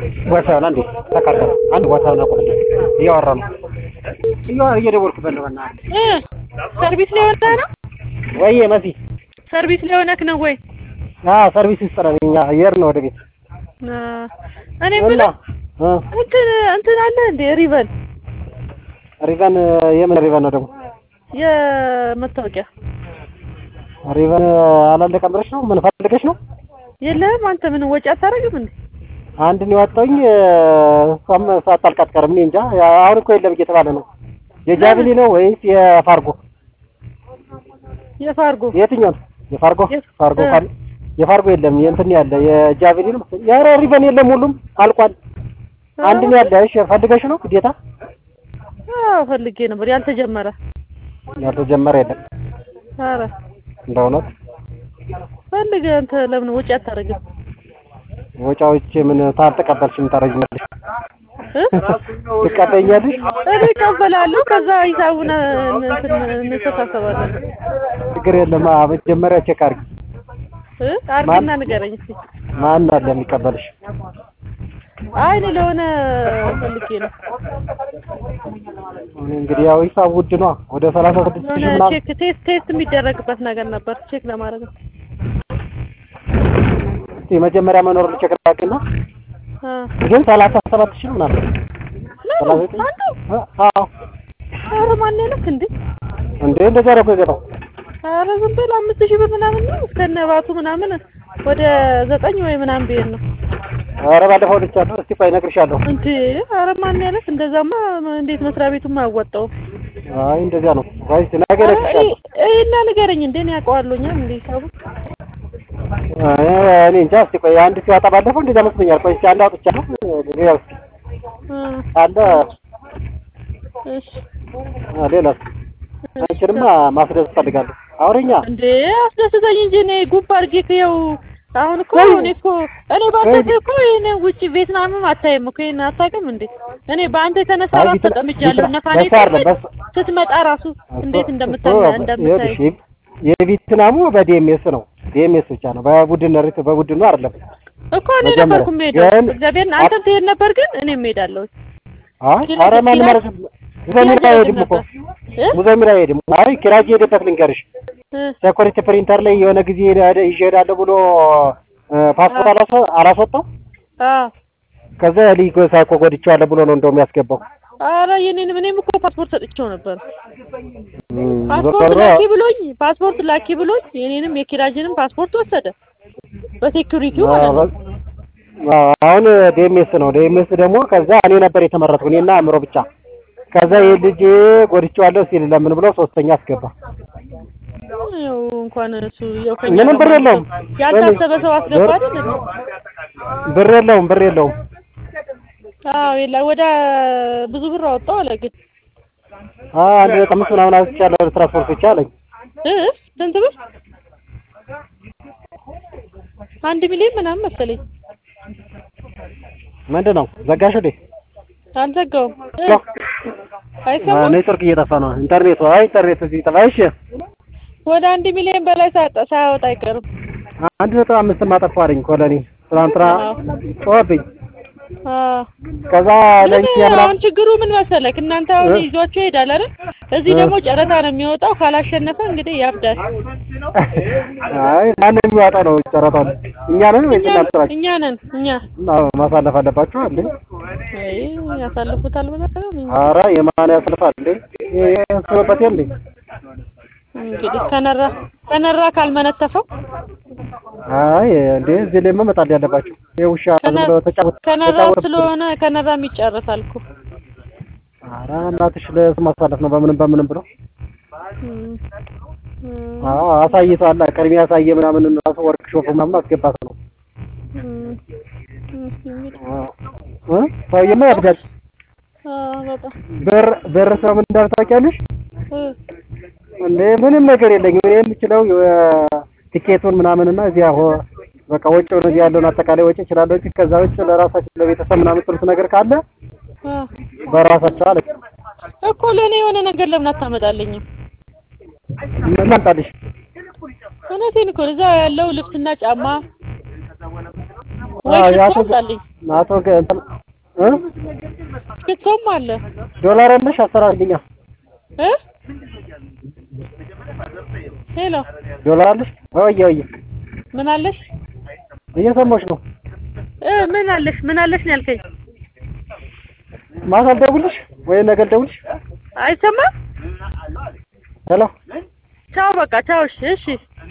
ቦታውን አንዴ ተካተል አንድ ቦታውን አቁም። እያወራ ነው እያወራ እየደወልኩበት ነው። በእናትህ እ ሰርቪስ ላይ ሆነህ ነው? ወይዬ መሲ ሰርቪስ ላይ ሆነህ ነው ወይ? አዎ ሰርቪስ ውስጥ ነን እኛ እየሄድን ነው ወደ ቤት አ እኔ እና የምልህ እ እንትን እንትን አለ እንዴ ሪቨን ሪቨን የምን ሪቨን ነው ደግሞ የመታወቂያ ሪቨን አላለቀም ብለሽ ነው ምን ፈልገሽ ነው? የለህም አንተ ምን ወጪ አታደርግም እንዴ? አንድ ነው ያወጣሁኝ እሷም ሳታልቅ አትቀርም። እኔ እንጃ አሁን እኮ የለም እየተባለ ነው። የጃቪሊ ነው ወይስ የፋርጎ? የፋርጎ የትኛው ነው? የፋርጎ የፍ- ፋርጎ እ። ካል የፋርጎ የለም የእንትን ያለ የጃቪሊ ነው መሰለኝ። ኧረ ሪቨን የለም ሁሉም አልቋል። አንድ ነው ያለ። እሺ ፈልገሽ ነው ግዴታ አዎ ፈልጌ ነበር ያልተጀመረ። ያልተጀመረ የለም ኧረ እንደ እውነት ፈልገህ አንተ ለምን ወጪ አታደርግም? ወጫዎች ምን ታልተቀበልሽ ምን ታደርጊያለሽ? እ? ትቀበኛለሽ? እኔ እቀበላለሁ ከዛ ሂሳቡን እንትን እንተሳሰባለን። ችግር የለም። አ መጀመሪያ ቼክ አድርጊ። እ? አድርግና ንገረኝ እስኪ። ማን አለ የሚቀበልሽ? አይ እኔ ለሆነ ፈልጌ ነው። እንግዲህ ያው ሂሳብ ውድ ነው። ወደ ሰላሳ ስድስት ሺህ የሆነ ምናምን ቼክ ቴስት ቴስት የሚደረግበት ነገር ነበር ቼክ ለማድረግ ነው። እስኪ መጀመሪያ መኖር ቼክ አድርጊና አ ግን ሰላሳ ሰባት ሺህ ነው ምናምን ሰላሳ ለምን ዘጠኝ አንዱ አ- አዎ ኧረ ማን ያለክ እንዴ? እንዴ እንደዛ ነው እኮ የገባው። ኧረ ዝም ብለህ አምስት ሺህ ብር ምናምን ነው እስከነ ባቱ ምናምን ወደ ዘጠኝ ወይ ምናምን ብሄድ ነው ኧረ ባለፈው ልቻለሁ። እስቲ ቆይ እነግርሻለሁ። እንዴ? ኧረ ማን ያለክ እንደዛማ እንዴት መስሪያ ቤቱም አያወጣውም። አይ እንደዚያ ነው። ቆይ እስቲ ነገ ኧረ እነግርሻለሁ። እኔ እና ንገረኝ እንዴ እኔ አውቀዋለሁኛል እንዴ ሂሳቡ አይ እኔ እንጃ። እስቲ ቆይ አንድ ሲወጣ ባለፈው እንደዛ መስሎኛል። ቆይ እስቲ አንድ አውጥቻለሁ። ሌላው እስቲ እ አለ እሺ አ፣ ሌላስ አንቺንማ ማስደሰት እፈልጋለሁ። አውሪኛ እንዴ አስደስተኝ እንጂ እኔ ጉብ አድርጌ ይኸው አሁን እኮ ወይ! እኔ እኮ እኔ ባንተ እኮ ይሄን ውጪ ቬትናምም አታይም እኮ ይሄን አታውቅም እንዴ? እኔ በአንተ የተነሳ አይ ራሱ ቪትና- ተጠምጃለሁ። ቪትና- ነፋኔ በሱ አይደለም፣ በሱ- ስትመጣ ራሱ እንዴት እንደምታ እሱ- እንደምታይ ይኸውልሽ፣ የቪትናሙ በዲኤምኤስ ነው። ዲኤምኤስ ብቻ ነው። በቡድን ሪት በቡድን ነው አይደለም። እኮ እኔ መጀመሪያ ነበርኩ የምሄደው ግን- እግዚአብሔርን አንተም ትሄድ ነበር፣ ግን እኔም እሄዳለሁ። አይ ኪራይ- ኧረ ማንም ኪራይ- ማለት ሙዘሚራ አይሄድም እኮ እ? ሙዘሚራ አይሄድም። አይ ኪራጅ የሄደበት ልንገርሽ እ ሴኩሪቲ ፕሪንተር ላይ የሆነ ጊዜ ሄደ- ይዤ እሄዳለሁ ብሎ እ፣ ፓስፖርት አላስወ- አላስወጣው አዎ ከዛ ልጅ ሳይኮ ጎድቼዋለሁ ብሎ ነው እንደውም ያስገባው። ኧረ የኔንም እኔም እኮ ፓስፖርት ሰጥቼው ነበር። እም፣ ፓስፖርት ዞሮ ላኪ ብሎኝ ፓስፖርት ላኪ ብሎኝ የኔንም የኪራጅንም ፓስፖርት ወሰደ በሴኩሪቲው ማለት ነው። አዎ፣ አሁን ዲኤምኤስ ነው። ዲኤምኤስ ደግሞ ከዛ እኔ ነበር የተመረጥኩ እኔና አእምሮ ብቻ። ከዛ ይህ ልጅ ጎድቼዋለሁ ሲል ለምን ብሎ ሶስተኛ አስገባ። ያው እንኳን እሱ ያው ከእኛ ምንም ብር ጋር የለውም። ያልታሰበ ሰው አስገባ አይደል እንዴ? ብር የለውም፣ ብር የለውም። አዎ የላ ወደ ብዙ ብር አወጣው አለ ግን አ አንድ ነጥብ አምስት ምናምን አውጥቻለሁ ትራንስፖርት ብቻ አለኝ። እ ስንት ብር? አንድ ሚሊዮን ምናምን መሰለኝ። ምንድን ነው ዘጋሽ እንዴ? አልዘጋውም። እ ያው፣ አይሰማም። ኔትወርክ እየጠፋ ነው። ኢንተርኔቱ አይ ኢንተርኔቱ ሲጠፋ እሺ፣ ወደ አንድ ሚሊዮን በላይ ሳያወጣ ሳያወጣ አይቀርም። አንድ ነጥብ አምስት ማጠፋ አለኝ እኮ ለእኔ ትናንትና ጮኸብኝ። አዎ ከዛ ለእኛ ግን ምናምን አሁን ችግሩ ምን መሰለክ፣ እናንተ አሁን እ? ይዟቸው ይሄዳል አይደል? እዚህ እ? ደግሞ ጨረታ ነው የሚወጣው። ካላሸነፈ እንግዲህ ያብዳል። አይ ማንም የሚዋጣው ነው ጨረታውን። እኛ ነን ወይስ እኛ እናንተ ናችሁ? እኛ ነን እኛ አዎ ማሳለፍ አለባችሁ እንዴ? አይ ያሳልፉታል ብለህ ነው እንጂ። ኧረ የማን ያሳልፋል እንዴ? ያስበበት እንዴ? እንግዲህ ከነራ ከነራ ካልመነተፈው አይ እንዴ እዚህ ላይ መመጣል ያለባችሁ የውሻ ዝም ብሎ ተጫወት ከነራ ተጫወት ስለሆነ ከነራም ይጨርሳል እኮ። ኧረ እናትሽ ለስም ማሳለፍ ነው በምንም በምንም ብሎ እም፣ እም፣ አዎ አሳይቷል። ቅድሚያ ያሳየ ምናምን ራሱ ወርክሾፕ ምናምን አስገባት ነው። እም፣ እም፣ እንግዲህ እ ሰውዬማ ያብዳል። አዎ በጣም ብር ብር ሰው ምን እንዳለ ታውቂያለሽ? እ፣ እንዴ ምንም ነገር የለኝም። እኔ የምችለው የ- ቲኬቱን ምናምንና እዚያ ሆ በቃ ወጪውን እዚህ ያለውን አጠቃላይ ወጪ እችላለሁ እንጂ ከዛ ውጭ ለራሳችን ለቤተሰብ ምናምን ትሉት ነገር ካለ አ በራሳቸው አለ እኮ ለእኔ የሆነ ነገር ለምን አታመጣልኝም? ምን ላምጣልሽ? እውነቴን እኮ ነው። እዛ ያለው ልብስና ጫማ ወይ አዎ፣ ሽቶ ያቶ- አምጣልኝ። አቶ ገ- እንትን እ ሽቶም አለ ዶላር ያለሽ አሰራልኛ እ ሄሎ ዶላር አለሽ? ወየ ወየ ምን አለሽ እየሰማሁሽ ነው። እ ምን አለሽ ምን አለሽ ነው ያልከኝ? ማታ ልደውልሽ ወይ ነገ ልደውልሽ? አይሰማም? ሄሎ ቻው በቃ ቻው። እሺ እሺ